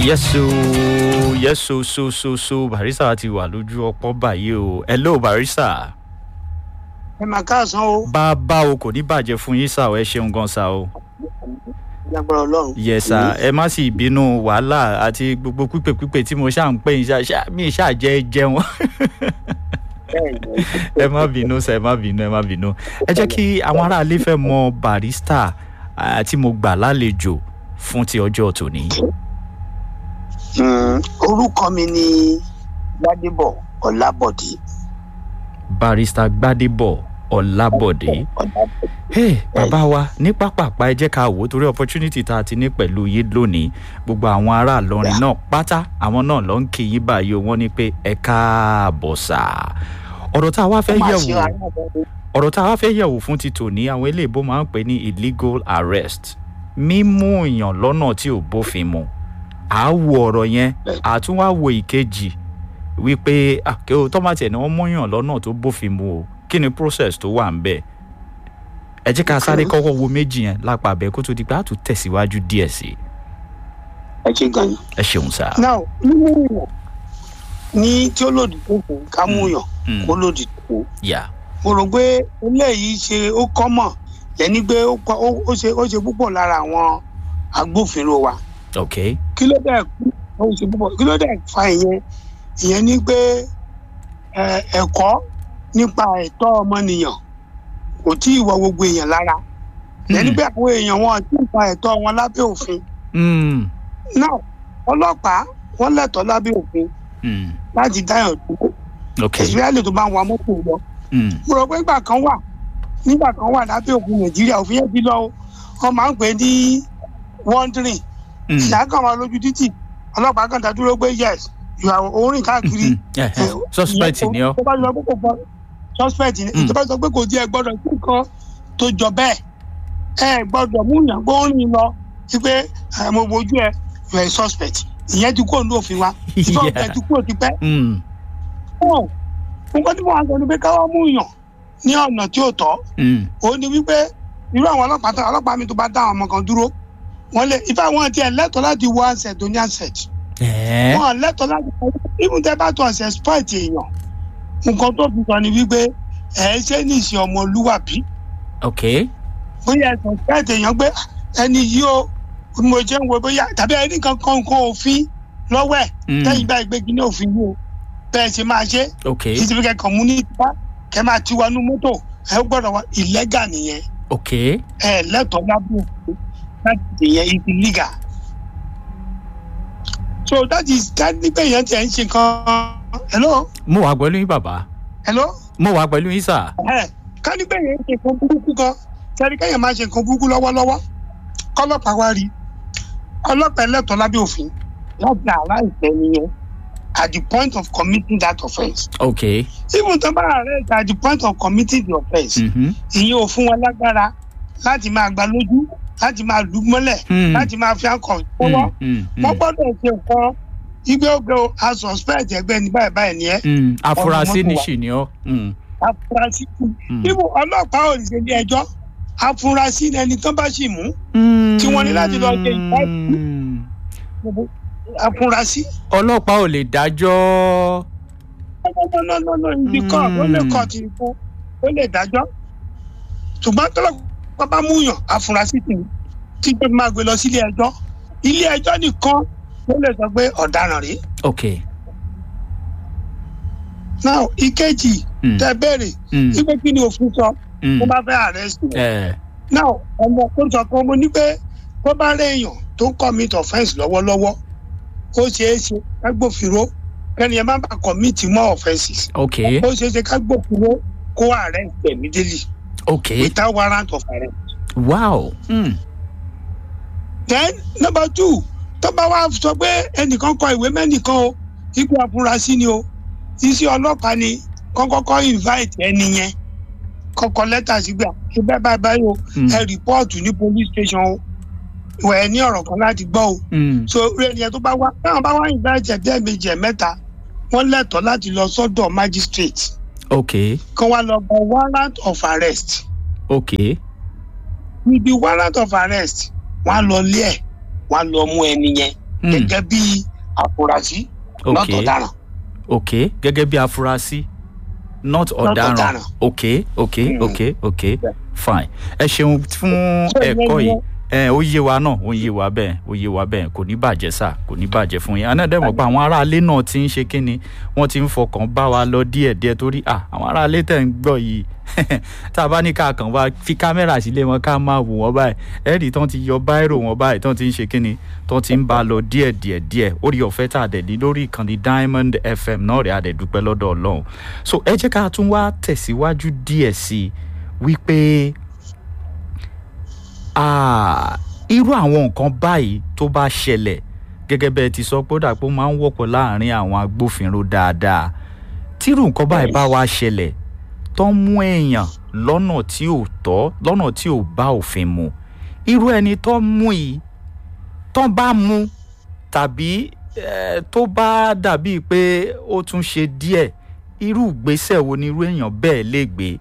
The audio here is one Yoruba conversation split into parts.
yẹ́sù yẹ́sù so so so barista ti wà lójú ọpọ́ báyìí o hello barista. ẹ máa káàsán o bàbá o kò ní bàjẹ́ fún yín sá o ẹ ṣeun gan sá o. lágbára ọlọ́run. yẹsà ẹ má sì bínú wàhálà àti gbogbo pípé pípé tí mo ṣáà ń pè yín ṣáà mi ṣáà jẹ́ jẹun ẹ má bínú sẹ ẹ má bínú ẹ má bínú ẹ jẹ́ kí àwọn aráalé fẹ́ mọ barista ah, tí mo gbà lálejò fún ti ọjọ́ tòní. Mm, orúkọ mi ni gbadebo ọlábọdé barista gbadebo ọlábọ̀dé. ọlábọdé hey bàbá wa ní pápápá ẹ jẹ́ ká wò ó torí opportunity tá a ti ní pẹ̀lú yín lónìí gbogbo àwọn ará àlọrin náà pátá àwọn náà ló ń kí yín báyìí o wọ́n ní pé ẹ káàbọ̀ sà ọ̀rọ̀ tá a wá fẹ́ yẹ̀ wò ọ̀rọ̀ tá a wá fẹ́ yẹ̀ wò fún ti tòní àwọn eléèbó máa ń pè ní illegal arrest mímú èèyàn lọ́nà tí ò bófin mu à á wo ọ̀rọ̀ yẹn à tún wá wo ìkejì wípé àkẹ́wò tọ́mátì ẹ̀ ni wọ́n múyàn lọ́nà tó bófin mu o kí ni process tó wà ń bẹ̀ ẹ jẹ́ ká sáré kọ́kọ́ wo méjì yẹn lápá abẹ́ kó tó di pé a tún tẹ̀síwájú díẹ̀ sí i ẹ ṣe gan ni. ẹ ṣeun sá. now nínú ìwọ̀n ní tí ó lòdì tó kù ká mú yàn Mm. kó lòdì tó kù yà mo rò pé eléyìí ṣe ó kọ́mọ̀ lẹ́ni pé ó kọ́- ó- ó ṣe ó ṣe púpọ̀ lára àwọn agbófinró wa ok kí ló dẹ̀ kú ó ṣe púpọ̀ kí ló dẹ̀ fa ìyẹn ìyẹn ni pé ẹ, ẹ̀kọ́ nípa ẹ̀tọ́ ọmọnìyàn kò tí ì wọ gbogbo èèyàn lára lẹ́ni pé àwọn èèyàn wọn ti ń pa ẹ̀tọ́ wọn lábẹ́ òfin Mm, náà ọlọ́pàá wọ́n lẹ́tọ̀ọ́ lábẹ́ òfin mm, láti dáyàn dúró ok ìsirẹ́lì tó bá ń wa mọ́tò lọ mm, mo rò pé nígbà kan wà nígbà kan wà lábẹ́ òfin nàìjíríà òfin yẹn ti lọ o wọ́n máa ń pè é ní wandering mm, ìyá kan wà lójú títì ọlọ́pàá kan dá dúró pé yes you are orin káàkiri. mm, eh, eh, suspect ni ọ tó bá sọ pé kò gbọ́ suspect ni Mm. tó bá sọ pé kò di ẹ gbọ́dọ̀ sí nǹkan tó jọ bẹ́ẹ̀ ẹ gbọ́dọ̀ mú yàn gbórin lọ sí pé ẹ, mo wojú ẹ you are a suspect ìyẹn ti kúrò ní òfin wa ìfọ̀ Yeah. ẹ ti kúrò ti pẹ́. Mm, ọ̀ nǹkan tí mo wá sọ ni pé káwá mú yàn ní ọ̀nà tí ò tọ́ mm, ó ní wípé irú àwọn ọlọ́pàá tó ọlọ́pàá mi tó bá dá àwọn ọmọ kan dúró wọ́n lè ìfẹ́ àwọn tiẹ̀ lẹ́tọ̀ọ́ láti wọ àṣẹ tó ní àṣẹ eh, wọn lẹ́tọ̀ọ́ láti ibùn tẹ́ bá tó ọ̀sẹ̀ sport èèyàn nǹkan tó fi sọ ni wípé ẹ̀ ṣe ní ìṣe ọmọlúwàbí ok bóyá ẹ̀sẹ̀ sport èèyàn gbé ẹni yìí ó mo jẹ́ ń wo bóyá tàbí ẹni kankan nǹkan òfin lọ́wọ́ ẹ̀ Mm. lẹ́yìn bá ìgbégi ní òfin yìí o bẹ́ẹ̀ ṣe máa ṣe ok kí ti fi kẹ́kọ̀ọ́ mú ní ìta kẹ́ máa ti wọnú mọ́tò ẹ gbọ́dọ̀ wá ìlẹ́gà nìyẹn ok ẹ lẹ́tọ̀ọ́ lábẹ́ òfin láti ìyẹn ibi legal so that is that ní pé èèyàn tiẹ̀ ń ṣe kan hello mo wà pẹ̀lú yín bàbá hello mo wà pẹ̀lú yín sà ẹ ká ní pé èèyàn ń ṣe nǹkan burúkú kan sẹ́ni kéèyàn máa ṣe nǹkan burúkú lọ́wọ́lọ́wọ́ kọ́lọ́pàá wá rí ọlọ́pàá ẹlẹ́tọ̀ọ́ lábẹ́ òfin láti àrá ìfẹ́ nìyẹn at the point of committing that offence ok even tó bá arrest at the point of committing the offence mhm, ìyẹn ò fún wọn lágbára láti máa gba lójú láti máa lù ú mọ́lẹ̀ mm, láti máa fi àkọ́ fọwọ́ mm, mm, wọ́n mm, gbọ́dọ̀ ṣe nǹkan igbe oge o a suspect ẹgbẹ́ ní báyìí báyìí ni ẹ́ mm, afurasí mọ́tò ní wa. ṣì ni ọ mm, afurasí kù mm, ibo ọlọ́pàá ò ní ṣe ní ẹjọ́ afurasí ni ẹni tó bá sì mú mm, tí wọ́n ní láti lọ ṣe ìwádìí. afurasí. ọlọ́pàá ò lè dájọ́ nọ́nọ́nọ́nọ́ ibi kọ́ ó lè kọ́ ti kú ó lè dájọ́ ṣùgbọ́n tọ́lọ́pàá bá mú yàn afurasí tì tí tó máa gbé lọ sílé ẹjọ́ ilé ẹjọ́ nìkan ló lè sọ pé ọ̀daràn rèé. ok now ìkejì mm, tẹ bẹ̀rẹ̀ mm, wípé kí ni òfin sọ mm, tó bá fẹ́ arrest wọn. eh, now ọmọ tó sọ kan mo ní pé tó bá rí èèyàn tó ń commit offence lọ́wọ́lọ́wọ́ ó ṣeé ṣe kágbófinró kẹ́ni ẹ má bàa commit more offences ok ó ṣeé ṣe kágbófinró kó arrest immediately ok without warrant of arrest. wow mm, then number two tó bá wá sọ pé ẹnìkan kọ ìwé mẹ́nìkan o ikú afurasí ni o iṣẹ́ ọlọ́pàá ni kọ́kọ́kọ́ invite ẹni yẹn kọ́kọ́ lẹ́tà sígbà ṣe bẹ́ẹ̀ báyìí báyìí o mm, ẹ rìpọ́ọ̀tù ní police station o ìwà ẹ ní ọ̀rọ̀ kan láti gbọ́ o mm, so orí ẹni yẹn tó bá wá táwọn bá wá invite ẹ̀ bẹ́ẹ̀ méjì ẹ̀ mẹ́ta wọ́n lẹ́tọ̀ọ́ láti lọ sọ́dọ̀ magistrate ok kán wá lọ gba warrant of arrest ok níbi warrant of arrest wọ́n á lọ lé ẹ̀ wọ́n á lọ mú ẹni yẹn Mm. gẹ́gẹ́ bí àfúrásì ok lọ́tọ̀ ọ̀daràn. ok gẹ́gẹ́ bí afurasí not ọ̀daràn ọ̀daràn. ok ok Mm. ok ok Yeah. fine ẹ ṣeun fún So, ẹ̀kọ́ ìyẹn- yìí ẹ ó yé wa náà ó yé wa bẹ́ẹ̀ ó yé wa bẹ́ẹ̀ kò ní bàjẹ́ sà kò ní bàjẹ́ fún yín anádẹ́mọ̀ pé àwọn aráalé náà ti ń ṣe kínni wọ́n ti ń fọkàn bá wa lọ díẹ̀díẹ̀ torí à àwọn aráalé tẹ̀ ń gbọ́ yìí tá a bá ní ká kàn wá fi kámẹ́rà sílé wọn ká máa wò wọ́n báyìí ẹ̀rì tán ti yọ báírò wọn báyìí tán ti ń ṣe kínni tán ti ń bá a lọ díẹ̀díẹ̀ díẹ̀ orí ọ̀fẹ́ tá a dẹ̀ ní lórí ìkànnì diamond fm náà rẹ̀ a dẹ̀ dúpẹ́ lọ́dọ̀ ọlọ́run so ẹ jẹ́ ká tún wá tẹ̀síwájú díẹ̀ sí i wípé Ah, irú àwọn nǹkan báyìí tó bá ṣẹlẹ̀ gẹ́gẹ́ bẹ́ẹ̀ ti sọ pé ó dà pé ó máa ń wọ́pọ̀ láàrin àwọn agbófinró dáadáa tírú nǹkan báyìí bá wá ṣẹlẹ̀ tó ń mú èèyàn lọ́nà tí ò tọ́ lọ́nà tí ò bá òfin mu irú ẹni tó ń mú yìí tó bá mú tàbí eh, tó bá dàbíi pé ó tún ṣe díẹ̀ irú ìgbésẹ̀ wo ni irú èèyàn bẹ́ẹ̀ lè gbé.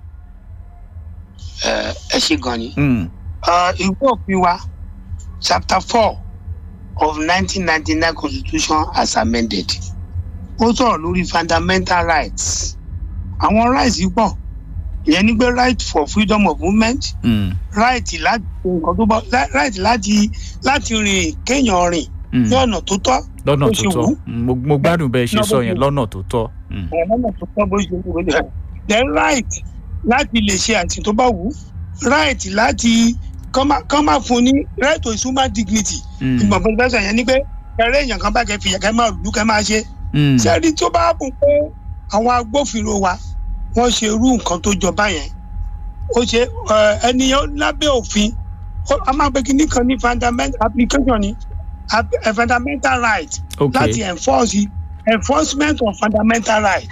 ẹ ẹ ṣe gan ni. Mm, Uh, ìwé òfin wa chapter four of nineteen ninety nine constitution as amended ó sọ̀rọ̀ lórí fundamental rights àwọn rights yìí pọ̀ ìyẹn ni pé right for freedom of movement mm, right láti ṣe nǹkan tó bá right láti láti rìn kéèyàn rìn mm. ní ọ̀nà tó tọ́ lọ́nà bó tó ṣe tọ́ wù ú. mo mo gbádùn bẹ́ẹ̀ ṣe Lọ́nà sọ bó yẹn ṣe- lọ́nà tó tọ́. Mm, ẹ̀ lọ́nà tó tọ́ bó ṣe wù ú nìyẹn. then right láti lè ṣe àìsàn tó bá wù ú right láti kán má- kán má fún ní right to human dignity mm, ìgbọ̀n fún ìgbésẹ̀ yẹn ni pé ẹrẹ́ èèyàn kan bá kẹ́ fi kẹ́ máa lù kẹ́ máa ṣe mm, sẹ́ẹ̀rí tó bá bùn pé àwọn agbófinró wa wọ́n ṣe irú nǹkan tó jọba yẹn ó ṣe ẹ, ẹnìyàn lábẹ́ òfin ó- a máa gbé kinní kan ní fundamental application ni ap- eh, fundamental right ok láti enforce enforcement of fundamental right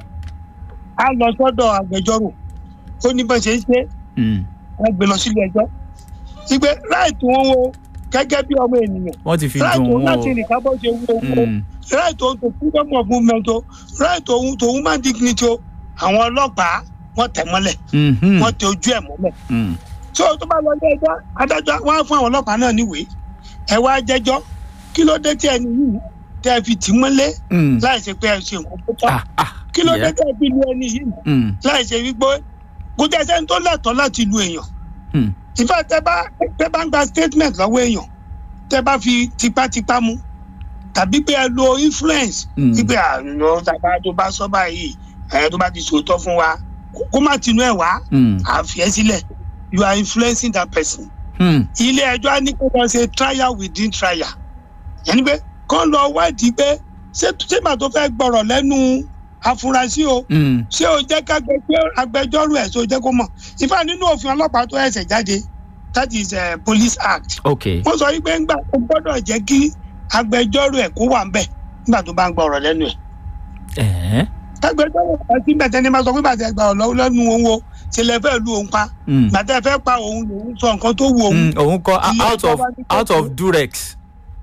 a lọ sọ́dọ̀ agbẹjọ́rò ó ní bá ṣe ń ṣe mm. wọ́n gbé lọ sílé ẹjọ́ ìgbé right wọn wo gẹ́gẹ́ bí ọmọ ènìyàn wọ́n ti fi right dùn òun wọ́n láti rìn kábọ̀ ṣe wú owó o. Mm, right òun tó freedom of movement o right òun tó human dignity o àwọn ọlọ́pàá wọ́n tẹ̀ mọ́lẹ̀ mhm, wọ́n tẹ ojú ẹ̀ mọ́lẹ̀ mm, tí o tó bá lọ ilé ẹjọ́ adájọ́ wọ́n á fún àwọn ọlọ́pàá náà níwèé ẹ wá jẹ́jọ́ kí ló dé tí ẹni yìí tẹ́ ẹ fi tì í mọ́lé mm. láì ṣe pé ẹ ṣe nǹkan tó tọ́ Ah, ah, kí ló dé yeah. tẹ́ ẹ fi lu ẹni yìí Mm, láì ṣe wípé kò tẹ́ sẹ́ni tó lẹ́tọ̀ọ́ láti lu èèyàn mm, ìfẹ́ tẹ́ bá tẹ́ bá ń gba statement lọ́wọ́ èèyàn tẹ́ bá fi tipátipá mu tàbí pé ẹ lo influence mm. wípé àná tàbá tó bá sọ báyìí ẹ tó bá ti sòótọ́ fún wa kó- kó má tinú ẹ̀ wá Mm, àfi ẹ́ sílẹ̀ you are influencing that person. mm, ilé ẹjọ́ á ní kó lọ ṣe trial within trial yẹnni pé kó lọ wádìí pé ṣé ṣégbà tó fẹ́ gbọ́rọ̀ lẹ́nu afurasí o mm. ṣé o jẹ́ ká agbẹjọ́rò ẹ̀ ṣé o jẹ́ kó mọ̀ ìfà nínú òfin ọlọ́pàá tó ẹsẹ̀ jáde that is uh, police act ok wọ́n sọ wípé ńgbà tó gbọ́dọ̀ jẹ́ kí agbẹjọ́rò ẹ̀ kó wà ńbẹ̀ nígbà tó bá ń gbọ́ ọ̀rọ̀ lẹ́nu ẹ̀. ẹ̀ẹ́ agbẹjọ́rò ẹ̀ sí bẹ̀tẹ̀ ni máa sọ pé bàtẹ́ gbà ọ̀rọ̀ lẹ́nu òun o ṣe lẹ fẹ́ lu òun pa mm, bàtẹ́ fẹ́ pa òun lòun sọ nǹkan tó wù òun mm. òun kọ Ilé out ẹjọ́ of wá ní kó out of durex.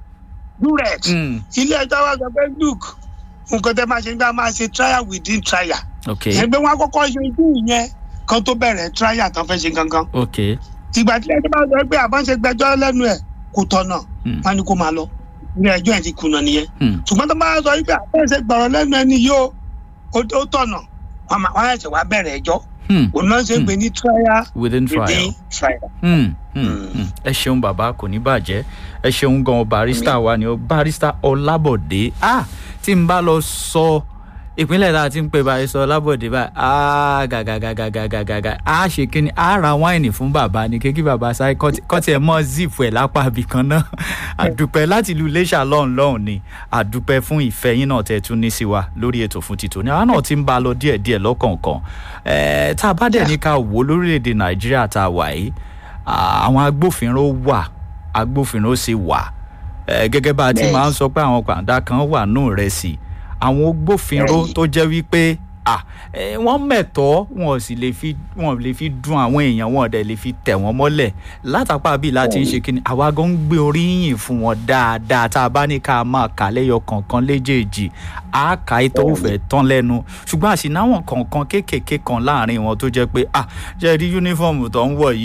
durex Mm, ilé ẹjọ́ wa sọ pé look nǹkan tẹ́ máa ṣe nígbà máa ṣe trial within trial ok yẹn pé wọ́n á kọ́kọ́ ṣe ojú ìyẹn kan tó bẹ̀rẹ̀ trial tán fẹ́ ṣe gangan ok ìgbà tí ẹjọ́ bá sọ pé àbọ̀n ṣe gbẹjọ́ lẹ́nu ẹ̀ kò tọ̀nà Mm. wọn ni kó máa lọ ilé ẹjọ́ ẹ̀ ti kùnà nìyẹn mm, ṣùgbọ́n tó bá sọ pé àbọ̀n ṣe gbọ̀rọ̀ lẹ́nu ẹni yóò ó ó tọ̀nà wọn máa- wọn á ṣẹ̀ wá bẹ̀rẹ̀ ẹjọ́ mm. òun náà ṣe ń pè ní trial within trial. within trial. Mm, mm, Mm. mm. ẹ ṣeun bàbá kò ní bàjẹ́ ẹ ṣeun gan barista wa ni o barista ọlábọ̀dé ah tí n bá lọ sọ ìpínlẹ̀ tá a ti ń pè barista ọlábọ̀dé báyìí ah gàgàgàgàgàgàgà a ṣe kínní a ra wáìnì fún bàbá ni kékeré bàbá sáré kọ́tì ẹ̀ mọ́ zip ẹ̀ lápá ibì kan náà àdúpẹ́ láti ìlú iléṣà lọ́hùn lọ́hùn ni àdúpẹ́ fún ìfẹ́ yín náà tẹ́ tún ní sí wa lórí ètò fún títò ní àwa náà ti ń bá a lọ díẹ̀díẹ̀ lọ́kọ̀ọ̀kan ẹ̀ẹ́ tá a bá dẹ̀ ní ká wò ó lórílẹ̀‐èdè nàìjíríà tá a wà yìí à- àwọn agbófinró wà agbófinró sì wà ẹ gẹ́gẹ́ bá a ti Bẹ́ẹ̀. máa ń sọ pé àwọn pàǹdà kan wà nù rẹ̀ sí àwọn agbófinró Bẹ́ẹ̀ni. tó jẹ́ wípé à ẹ, wọ́n mẹ̀tọ́ wọn ò sì lè fi wọn ò lè fi dun àwọn èèyàn wọn ò dẹ̀ lè fi tẹ̀ wọ́n mọ́lẹ̀ látàpá bíi láti ń ṣe kínní àwa gan ń gbé oríyìn fún wọn dáadáa tá a bá ní ká máa kà lẹ́yọ kọ̀ọ̀kan léjèèjì á kà á tó fẹ́ tán lẹ́nu ṣùgbọ́n àṣìnáwọn kọ̀ọ̀kan kéékèèké kan láàrin wọn tó jẹ́ pé à jẹ́ rí yúnífọ̀mù tó ń wọ̀ yìí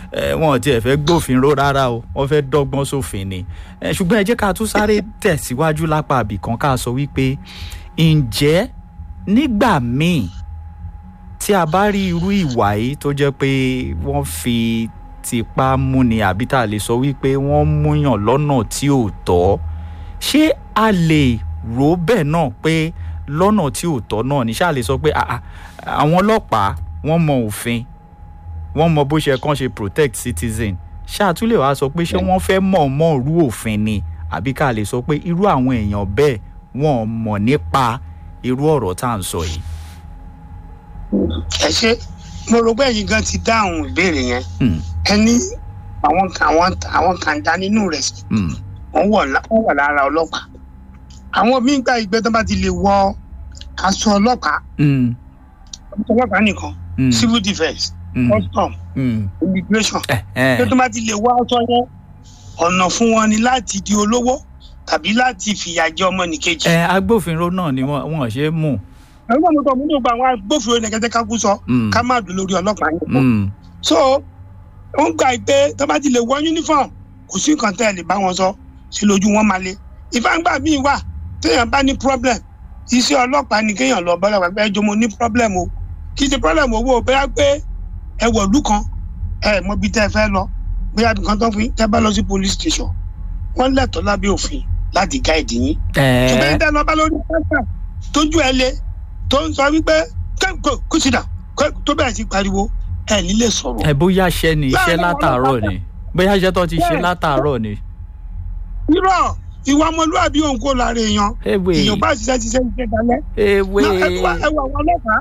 ẹ, wọn ò tiẹ̀ fẹ́ gbófinró rárá o wọ́n fẹ́ dọ́gbọ́n sófin ni ẹ, ṣùgbọ́n ẹ jẹ́ ká tún sáré tẹ̀síwájú lápá àbìkan ká sọ wípé ǹjẹ́ nígbà míì tí a bá rí irú ìwà yìí tó jẹ́ pé wọ́n fi tipá múni àbí tá a lè sọ wípé wọ́n múyàn lọ́nà tí ò tọ́ ṣé a lè rò ó bẹ́ẹ̀ náà pé lọ́nà tí ò tọ́ náà ní ṣáà lè sọ pé "Ah, ah, àwọn ọlọ́pàá wọ́n mọ òfin wọ́n mọ bó ṣe kàn ṣe protect citizen ṣáà tún lè wá sọ pé ṣé wọ́n fẹ́ mọ̀ mọ́ rú òfin ni àbí ká lè sọ pé irú àwọn èèyàn bẹ́ẹ̀ wọ́n mọ̀ nípa irú ọ̀rọ̀ tá à ń sọ yìí. ẹ ṣe mo rò pé ẹ̀yin gan ti dáhùn ìbéèrè yẹn Hmm, ẹni àwọn kan àwọn àwọn kan dá nínú rẹ̀ sí hmm, wọ́n wọ̀ lá- wọ́n wà lára ọlọ́pàá àwọn míín gbà ìgbẹ́ tó bá ti lè wọ aṣọ ọlọ́pàá hmm, aṣọ ọlọ́pàá nìkan hmm, civil defence hmm, custom hmm. immigration Eh, eh. pé tó bá ti lè wọ aṣọ yẹn ọ̀nà fún wọn ni láti di olówó tàbí láti fìyà jẹ ọmọnìkejì. ẹ agbófinró náà ni wọn wọn ṣe é mú. àwọn ọmọ tó múlò gba àwọn agbófinró nìkẹ́tẹ́ ká kú sọ Mm, ká má dùn lórí ọlọ́pàá yẹn. mm, so wọ́n gbà pé tó bá ti lè wọ uniform kò sí nǹkan tẹ́ ẹ lè bá wọn sọ sí lójú wọn máa le ìfàǹgbà míì wà téèyàn bá ní problem iṣẹ́ ọlọ́pàá ni kéèyàn lọ bọ́lá pàpẹ́ ẹjọ́ mo ní problem o kì í ṣe problem owó bóyá pé ẹ wọ̀lú kan ẹ mọ ibi tẹ́ ẹ fẹ́ lọ bóyá nǹkan tó ń fi tẹ́ bá lọ sí police station wọ́n lẹ́tọ̀ọ́ lábẹ́ òfin láti gáìdì yín ṣùgbọ́n ẹ ìdá lọ bá lórí pátá tójú ẹ le tó ń sọ wípé kẹ́kọ̀ọ́ kó sì dà tó bẹ̀rẹ̀ sí pariwo ẹ ní lè sọ̀rọ̀ ẹ bóyá ṣẹ́ ni iṣẹ́ Láàárín àwọn látàárọ̀ ọlọ́pàá. ni bóyá iṣẹ́ tó ti ṣe Bẹ́ẹ̀. látàárọ̀ ni. irọ́ ìwà ọmọlúwàbí òun kò lára èèyàn ewé èèyàn bá ṣiṣẹ́ ṣiṣẹ́ ṣiṣẹ́ dalẹ̀ ewé Náà, ẹ wá ẹ wọ àwọn ọlọ́pàá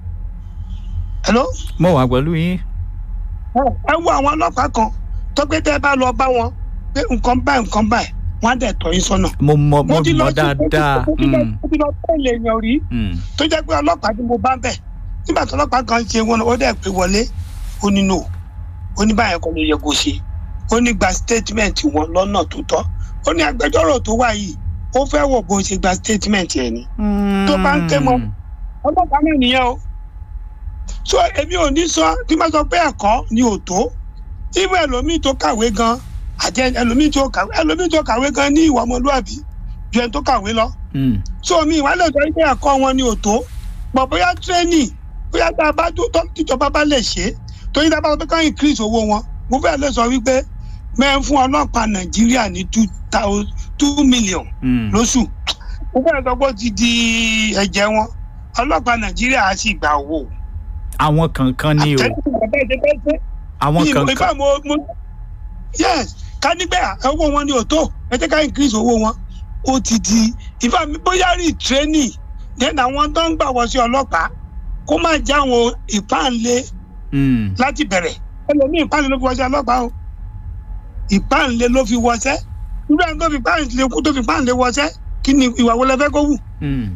hello mo wà pẹ̀lú yín. ẹ ẹ wọ àwọn ọlọ́pàá kan tó pé tẹ́ ẹ bá lọ bá wọn pé nǹkan báyìí nǹkan báyìí wọ́n á dẹ̀ tọ́ yín sọ́nà. mo mọ mo ti lọ mọ sí- dáadáa. mo ti lọ Mm, mo ti lọ tẹ̀lé èèyàn rí mm, tó jẹ́ pé ọlọ́pàá tí mo bá ń bẹ̀ nígbà tó ọlọ́pàá kan ṣe wọn ó dẹ̀ pé wọlé ó ní no ó ní báyẹn kọ́ ló yẹ kó ṣe ó ní gba statement wọn lọ́nà tó tọ́ ó ní agbẹjọ́rò tó wà yìí ó fẹ́ wọ̀ bó ṣe gba statement yẹn ni Tó bá ń ké mọ́. ọlọ́pàá náà nìyẹn o so èmi ò ní sọ tí wọ́n sọ pé ẹ̀kọ́ ni ò tó ibà ẹlòmíì tó kàwé gan àti ẹlòmíì tó kàwé ẹlòmíì tó kàwé gan ní ìwà ọmọlúwàbí ju ẹni tó kàwé lọ Mm, so mi ìwà lè sọ pé ẹ̀kọ́ wọn ni ò tó pọ̀ bóyá tírénì bóyá tá a bá tó tọ́ tíjọba bá lè ṣe é torí tá a bá sọ pé ká increase owó wọn mo fẹ́ lè sọ wípé mẹ́rin fún ọlọ́pàá nàìjíríà ní two thousand two million mm. lóṣù mo fẹ́ sọ pé ó ti di ẹ̀jẹ̀ wọn ọlọ́pàá nàìjíríà á sì gba owó. àwọn kankan ni o àtẹ̀sí bàbá ìṣe bẹ́ẹ̀ ṣe àwọn ní ìmọ̀ kankan ìfẹ́ mo mo yes ká nígbà owó wọn ni ò tó ẹ jẹ́ ká increase owó wọn ó ti di ìfẹ́ mi bóyá rí training then àwọn tó ń gbà wọ sí ọlọ́pàá kó má jẹ́ àwọn ìpáǹlé Mm, láti bẹ̀rẹ̀ ẹlòmíì ìpáǹlé ló fi wọṣẹ́ ọlọ́pàá o ìpáǹlé ló fi wọṣẹ́ irú ẹni tó fi páǹlé kú tó fi páǹlé wọṣẹ́ kí ni ìwà wo lẹ fẹ́ kó wù mm.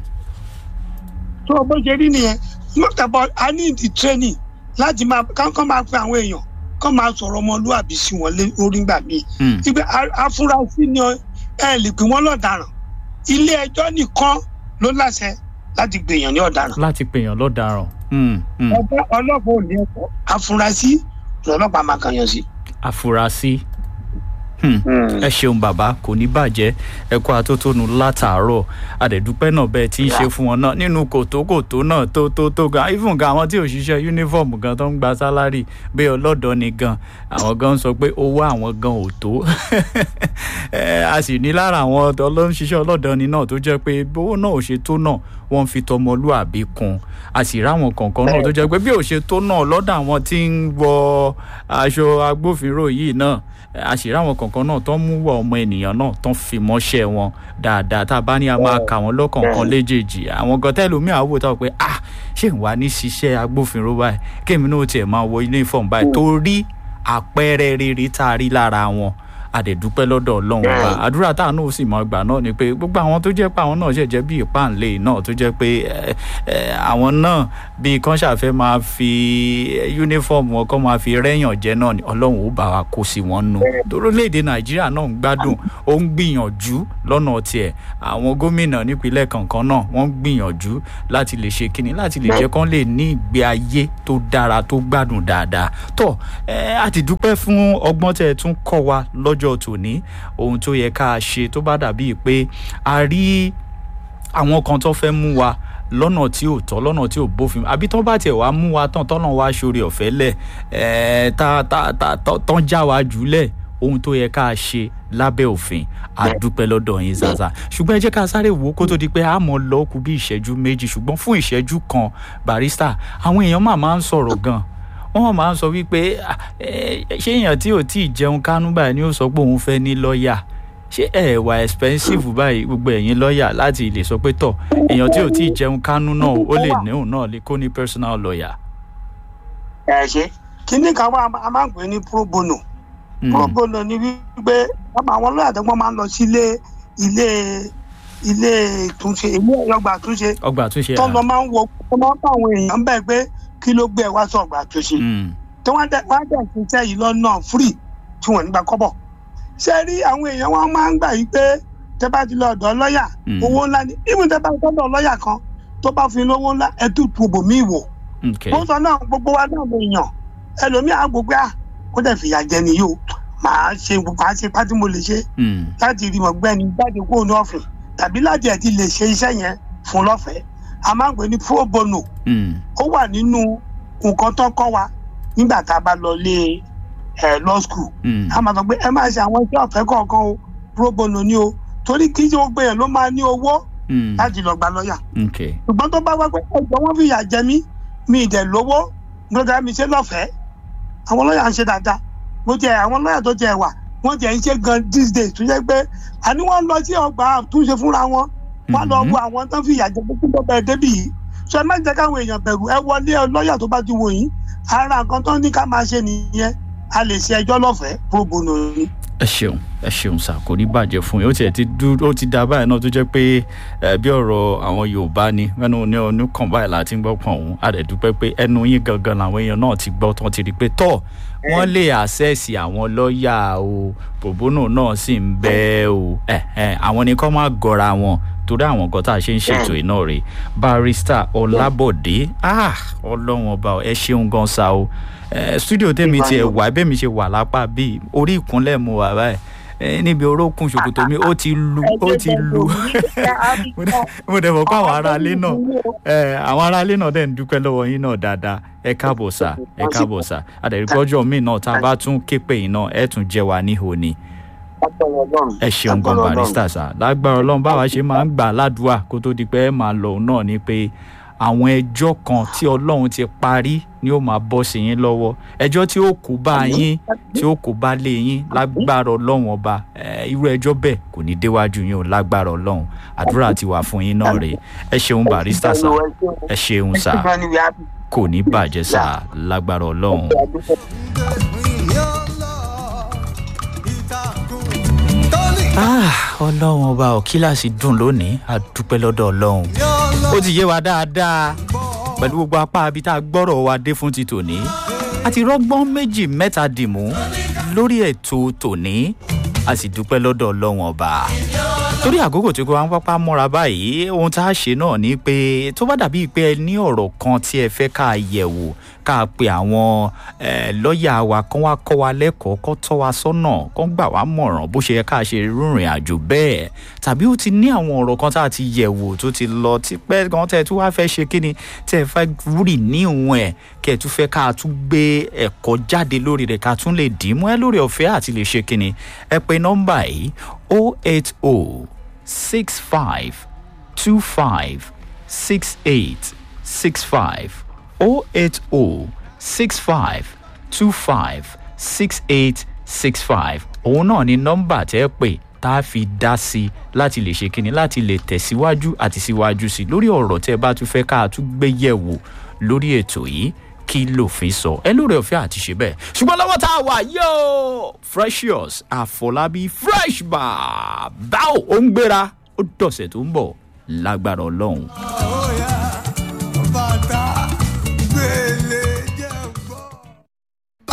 tó o bó ṣe rí nìyẹn not about i need the training láti máa kán máa pe àwọn èèyàn kán máa sọ̀rọ̀ ọmọlúwàbí sí wọn lé- lórí ńgbà míì Mm. ibẹ̀ a- afurasí ni ọ- ẹ lè pè wọ́n lọ́daràn ilé ẹjọ́ nìkan ló láṣẹ láti gbèyàn ní ọ̀daràn láti pèèyàn lọ́daràn. Mm, mm. ọjọ́ ọlọ́pàá ò ní ẹ̀kọ́ afurasí lọ́lọ́pàá máa kàn yàn sí. àfúrásì. Hmm. ẹ ṣeun bàbá kò ní bàjẹ́ ẹ kó atótónu látàárọ̀ àdẹ̀dúpẹ́ náà bẹ́ẹ̀ tí ń ṣe fún wọn náà nínú kòtókòtó náà tó tó tó gan even gan àwọn tí ò ṣiṣẹ́ yúnífọ̀mù gan tó ń gba sálárì bí ọlọ́dọ̀ ni gan àwọn gan sọ pé owó àwọn gan ò tó Ẹ, a sì ní lára àwọn ọlọ́ṣiṣẹ́ ọlọ́dọ̀ ni náà tó jẹ́ pé owó náà ò ṣe tó náà wọ́n fi tọmọlúàbí kun a sì ráwọn kọ̀ọ̀kan náà tó jẹ́ pé bí ò ṣe tó náà lọ́dọ̀ àwọn tí ń wọ aṣọ agbófinró yìí náà a sì ráwọn kọ̀ọ̀kan náà tó ń mú wọ ọmọ ènìyàn náà tó ń fi mọ́ṣẹ́ wọn dáadáa tá a bá ní a máa kà wọ́n lọ́kọ̀ọ̀kan léjèèjì àwọn gan tẹ́lómi àwò táwọn pé ah ṣé ń wá ní ṣiṣẹ́ agbófinró báyìí kémi náà tiẹ̀ máa wọ uniform báyìí torí àpẹẹrẹ rere tá a rí lára wọn àdẹ̀dúpẹ́ lọ́dọ̀ ọlọ́run ọba àdúrà táwọn náà sì máa gbà náà ni pé gbogbo àwọn tó jẹ́ pé àwọn náà ṣẹ̀jẹ̀ bí ìpáǹlé náà tó jẹ́ pé àwọn náà bíi kan ṣàfẹ́ máa fi yúnífọ̀mù wọn kọ́ máa fi rẹ́yàn jẹ́ náà ni ọlọ́run ó bá wa kó sí wọn nù orílẹ̀-èdè nàìjíríà náà ń gbádùn ó ń gbìyànjú lọ́nà tiẹ̀ àwọn gómìnà nípínlẹ̀ kankan náà wọ́n ń gbìyànjú láti lè ṣe kíni láti lè jẹ́ kán lè ní ìgbé ayé tó dára tó gbádùn dáadáa tó ẹ a ti dúpẹ́ fún ọgbọ́n tẹ́ ẹ tún kọ́ wa lọ́jọ́ tòní ohun tó yẹ ká ṣe tó bá dàbí pé a rí àwọn kan tó fẹ́ mú wa lọ́nà tí ò tọ́ lọ́nà tí ò bófin àbí tán bá tiẹ̀ wá mú wa tán tọ́nà wá sórí ọ̀fẹ́ lẹ̀ ẹ̀ẹ́ tá tá tá tán já wa jùlẹ̀ ohun tó yẹ ká ṣe lábẹ́ òfin àdúpẹ́ lọ́dọ̀ yín zaza ṣùgbọ́n ẹ jẹ́ ká sáré wò ó kó tó di pé a mọ̀ lọ kú bí ìṣẹ́jú méjì ṣùgbọ́n fún ìṣẹ́jú kan barista àwọn èèyàn máa máa ń sọ̀rọ̀ gan wọ́n máa ń sọ wípé ṣé èèyàn tí ò tí ì jẹun kánú báyìí ni ó sọ pé òun fẹ́ ní lọ́ọ̀yà ṣé ẹ wà expensive báyìí gbogbo ẹ̀yin lọ́ọ̀yà láti lè sọ pé tọ̀ èèyàn tí ò tí ì jẹun kánú náà ó lè ní òun náà lè kó ní personal lawyer. ẹ ṣe kíní kan wá a máa ń pè ní pro bono pro bono ni wípé àwọn lọ́ọ̀yà tó gbọ́n máa ń lọ sí ilé ilé ilé ìtúnṣe ilé ọgbà àtúnṣe ọgbà àtúnṣe tó lọ máa ń wọ tó máa ń bá àwọn èèyàn bẹ́ẹ̀ pé kí ló gbé ẹ wá sọ ọgbà àtúnṣe tí wọ́n dẹ̀ wọ́n dẹ̀ ṣiṣẹ́ yìí lọ́nà free tí wọ́n nígbà kọ́bọ̀ ṣe rí àwọn èèyàn wọn máa ń gbà yí pé tẹ bá ti lọ ọ̀dọ̀ lọ́ọ̀yà owó ńlá ni ìmú tẹ bá tọ́dọ̀ lọ́ọ̀yà kan tó bá fi lówó ńlá ẹ tún tu bòmíì wò. wọ́n sọ náà gbogbo wa náà lè yàn ẹlòmíì àgbègbè à kó dẹ̀ fìyà jẹ nìyí o màá ṣe màá ṣe pátí mo lè ṣe láti rí mọ̀ gbẹ́ni jáde kó ní ọ̀fìn tàbí láti ẹ̀ ti lè ṣe iṣẹ́ yẹn fún lọ́fẹ̀ẹ́ a máa ń pè ní pro bono ó wà nínú nǹkan tó kọ́ wa nígbà tá a bá lọ lé ẹ law school a máa sọ pé ẹ máa ṣe àwọn iṣẹ́ ọ̀fẹ́ kọ̀ọ̀kan o pro bono ni o torí kí ṣe gbogbo yẹn ló máa ní owó láti lọ gba lọ́ọ̀yà ṣùgbọ́n tó bá wá pé ẹjọ́ wọn fi yà jẹ mí mi ì dẹ̀ lówó gbọ́dọ̀ mi ṣe lọ́fẹ̀ẹ́ àwọn lọ́ọ̀yà ń ṣe dáadáa bó tiẹ̀ àwọn lọ́ọ̀yà tó tiẹ̀ wà wọ́n tiẹ̀ ń ṣe gan these days tó jẹ́ pé àní wọ́n lọ sí ọgbà àtúnṣe fúnra wọn wọ́n lọ wo àwọn tó ń fi yà jẹ pé kí ló bẹ̀rẹ̀ débì yìí ṣe ẹ má jẹ́ káwọn èèyàn bẹ̀rù ẹ wọlé lọ́ọ̀yà tó bá ti wò yín ara nǹkan tó ní ká máa ṣe nìyẹn a lè ṣe ẹjọ́ lọ́fẹ̀ẹ́ pro bono ni. ẹ ṣeun ẹ ṣeun sá kò ní bàjẹ́ fún yín ó tiẹ̀ ti dúró ó ti dá báyìí náà tó jẹ́ pé bí ọ̀rọ̀ àwọn yorùbá ni ẹnu ní ọdún kan báyìí láti ń gbọ́ pọ̀ òun a dẹ̀ dúpẹ́ pé ẹnu yín gangan làwọn èèyàn náà ti gbọ́ tán ti rí pé tọ́ wọ́n lè àṣẹ́ẹ̀sì àwọn lọ́ọ̀yà o bòbónù náà sì ń bẹ́ o àwọn ni kọ́ máa gọra wọn torí àwọn nǹkan tá a ṣe ń ṣètò iná rè barista ọlábọ̀dé ọlọ́run ọba ẹ ṣeun gan sa o studio tèmi tiẹ̀ wà bẹ́ẹ̀ mi ṣe wà lápá bíi orí ìkúnlẹ̀ mo wà báyìí níbi orókùn ṣòkòtò mi ó ti lu ó ti lu mo dẹ̀ mọ̀ pé àwọn aráalé náà àwọn aráalé náà dẹ̀ ń dúpẹ́ lọ́wọ́ yín náà dáadáa ẹ káàbọ̀ sà ẹ káàbọ̀ sà àdẹ̀rẹ́gbọ́jọ́ mi náà tá a bá tún képe yín náà ẹ tún jẹ́ wa níhò ni ẹ ṣeun gan barista sà lágbára ọlọ́run báwa ṣe máa ń gbà ládùúà kó tó di pé ẹ máa lọ náà ni pé àwọn ẹjọ́ kan tí ọlọ́run ti parí ni ó máa bọ́ sí yín lọ́wọ́ ẹjọ́ tí ó kó bá yín tí ó kó bá lé yín lágbára ọlọ́run ọba irú ẹjọ́ bẹ́ẹ̀ kò ní déwájú yín o lágbára ọlọ́run àdúrà ti wà fún yín náà rèé ẹ ṣeun barista sà ẹ ṣeun sà kò ní bàjẹ́ sà lágbára ọlọ́run. ọlọ́run ọba ò kíláàsì dùn lónìí a dúpẹ́ lọ́dọ̀ ọlọ́run ó ti yé wa dáadáa pẹ̀lú gbogbo apá abi tá a gbọ́rọ̀ wa dé fún ti tòní a ti rọ́gbọ́n méjì mẹ́ta dìmú lórí ètò tòní a sì dúpẹ́ lọ́dọ̀ ọlọ́run ọba torí àkókò tí kò wá ń pápá mọ́ra báyìí ohun tá a ṣe náà ni pé tó bá dàbí pé ẹ ní ọ̀rọ̀ kan tí ẹ fẹ́ ká yẹ̀wò ká pe àwọn lọ́ọ̀yà wa kán wá kọ́ wa lẹ́kọ̀ọ́ kán tọ́ wa sọ́nà kán gbà wá mọ̀ràn bó ṣe yẹ ká ṣe rìnrìn àjò bẹ́ẹ̀ tàbí ó ti ní àwọn ọ̀rọ̀ kan tá a ti yẹ̀wò tó ti lọ tipẹ́ gan tẹ́ ẹ tún wá fẹ́ ṣe kí ni tẹ́ ẹ fẹ́ rì ní ìwọ̀n ẹ̀ kẹ́ ẹ tún fẹ́ ká tún gbé ẹ̀kọ́ jáde lórí rẹ̀ ká tún lè dì í mọ́ ẹ lórí ọ̀fẹ́ àti lè ṣe kí ni ẹ pe nọ́mbà yìí 080 65 25 68 65 080 65 25 68 65 òun náà ni nọ́mbà tẹ́ ẹ pè tá a fi dá sí i láti lè ṣe kínní láti lè tẹ̀síwájú àti síwájú sí i lórí ọ̀rọ̀ tẹ́ ẹ bá tún fẹ́ ká a tún gbé yẹ̀wò lórí ètò yìí kí lòfin sọ ẹ lóore ọ̀fẹ́ àti ṣe bẹ́ẹ̀ ṣùgbọ́n lọ́wọ́ tá a wà yóò freshers àfọlábí fresh bar báwo ó ń gbéra ó dọ̀sẹ̀ tó ń bọ̀ lágbára ọlọ́run. Oh, yeah.